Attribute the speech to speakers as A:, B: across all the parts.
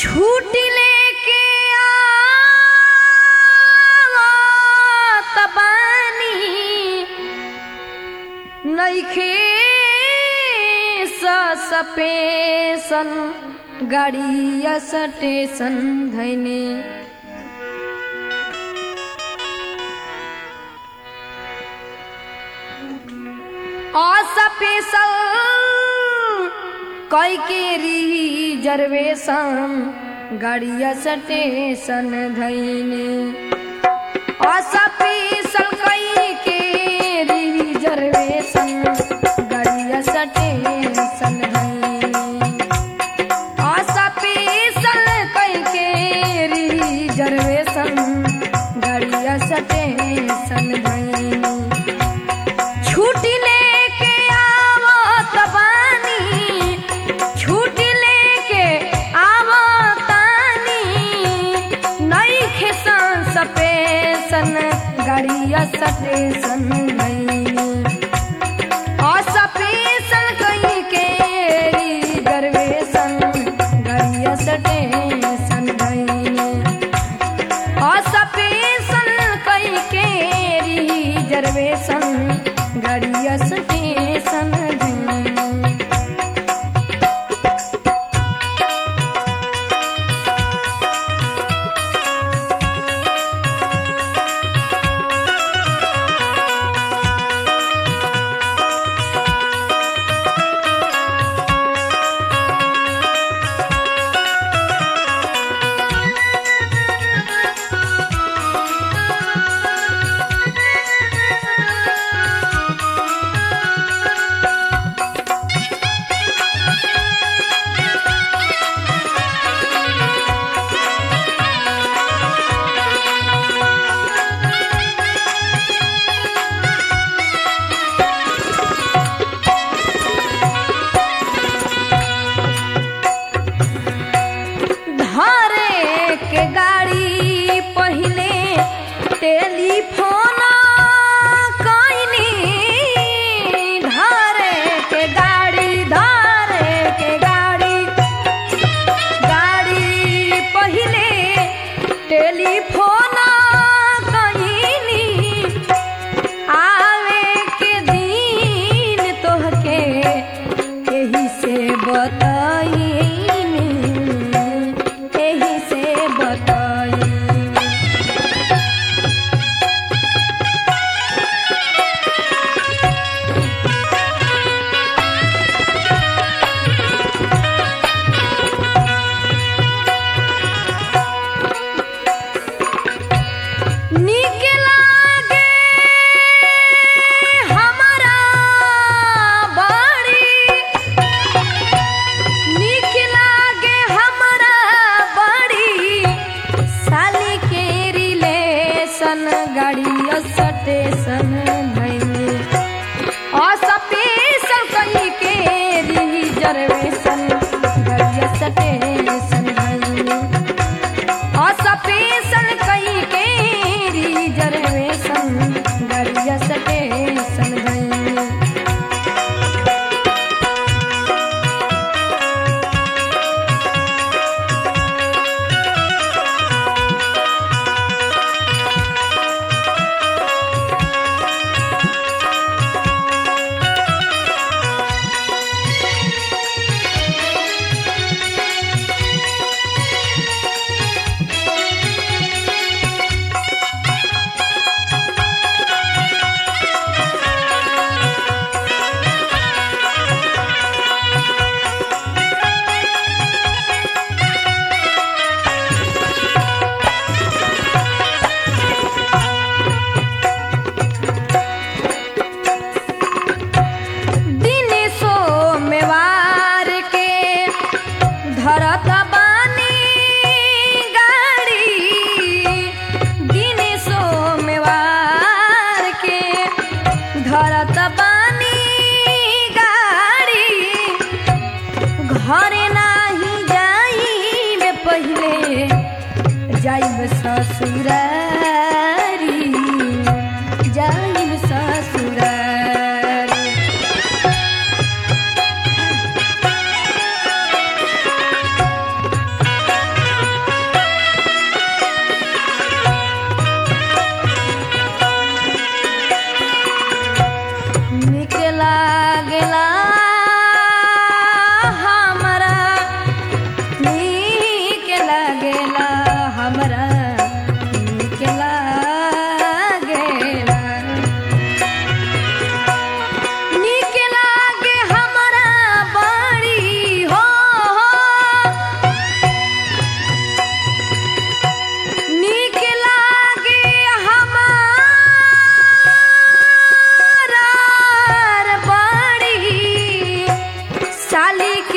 A: छूटी लेके आवत बानी नइखे सपेसन गाड़िया स्टेशन धैने असपेसल कई के रिजर्वेशन गाड़िया स्टेशन धैने असपेसल कई के रिजर्वेशन गाड़िया स्टेशन धैने असपेसल कई के रिजर्वेशन गाड़िया स्टेशन धैने छुट्टी लेके आवत बानी छुट्टी लेके आवतानी नइखे सपेसन गाड़िया स्टेशन गईनी असपेसन कहीं के रिजर्वेशन गाड़िया स्टेशन गईनी असपेसन कई के रिजर्वेशन गाड़िया स्टेशन धैनी धरे के गाड़ी पहिले टेलीफोन कइनी धरे के गाड़ी धरे के गाड़ी गाड़ी पहिले टेलीफोन कइनी आवे के दिन तोहके एही से बताईनी एही से बताईनी नीक लागे हमरा बड़ी नीक लागे हमरा बड़ी साली के रिलेशन गाड़ी स्टेशन भइनी असपेशन कहीं के रिजर्वेशन गाड़ी स्टेशन भइनी असपेशन कई के रिजर्वेशन गाड़िया स्टेशन गई दिन सोमवार के धरत बानी गाड़ी दिन सोमवार के धरत बानी गाड़ी घरे नाही जाइब पहिले जाइब ससुरारी जाइब ससुरारी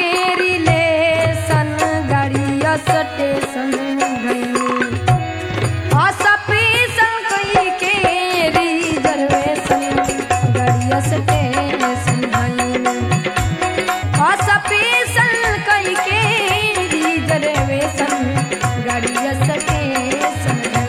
A: रिलेशन गाड़िया स्टेशन गई असपीसन कई के रिजर्वेशन गाड़िया स्टेशन गई असपीसन कई के रिजर्वेशन गाड़िया स्टेशन गई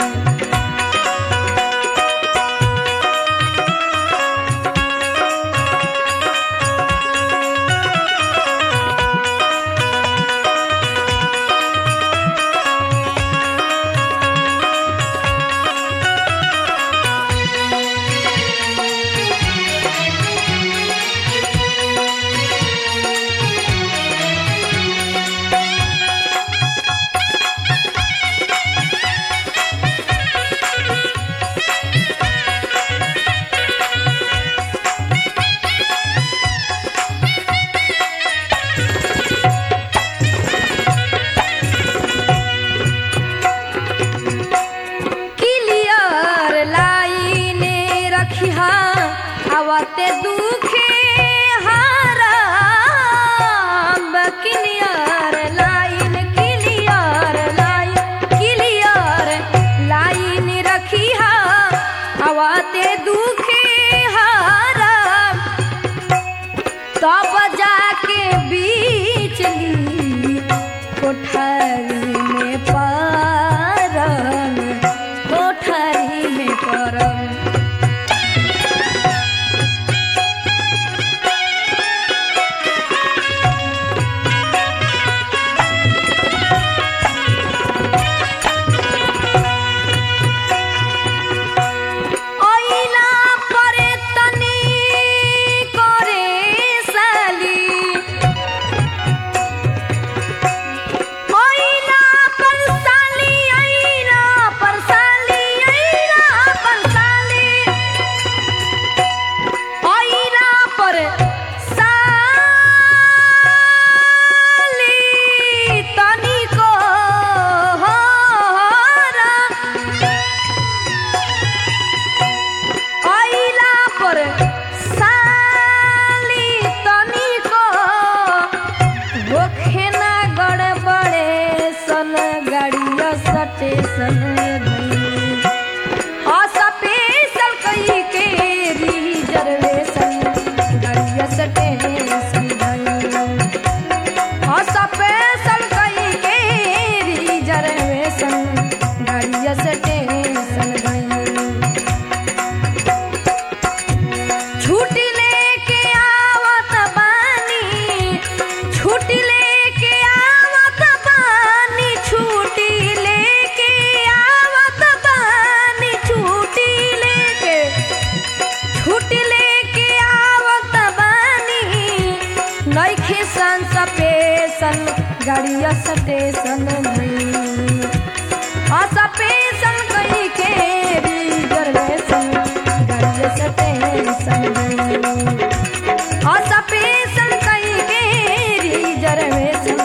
A: क्लियर लाइन रखिहा आवते दुखे हाराम clear line clear line clear line रखिहा आवते दुखे हाराम तब जाके बीचली कोठरी में परम कोठरी में परम ओइला परे तनी करे साली ओइला पर साली आइला पर साली आइला पर साली ओइला पर साली तनी को होरा आइला पर साली तनिको होखे ना गड़बड़े सन गाड़िया स्टेशन गई असपेशल कई के रिजर्वेशन गाड़िया स्टेशन गई असपेशल कई के रिजर्वेशन गाड़िया स्टेशन गई छुट्टी लेके आवत बानी छुट्टी लेके आवत बानी छुट्टी लेके आवत बानी छुट्टी लेके छुट्टी लेके आवत बानी नइखे संस पेशन गाड़िया स्टेशन नहीं असपेशन कई के रिजर्वेशन गाड़िया स्टेशन गई असपेशन कई के रिजर्वेशन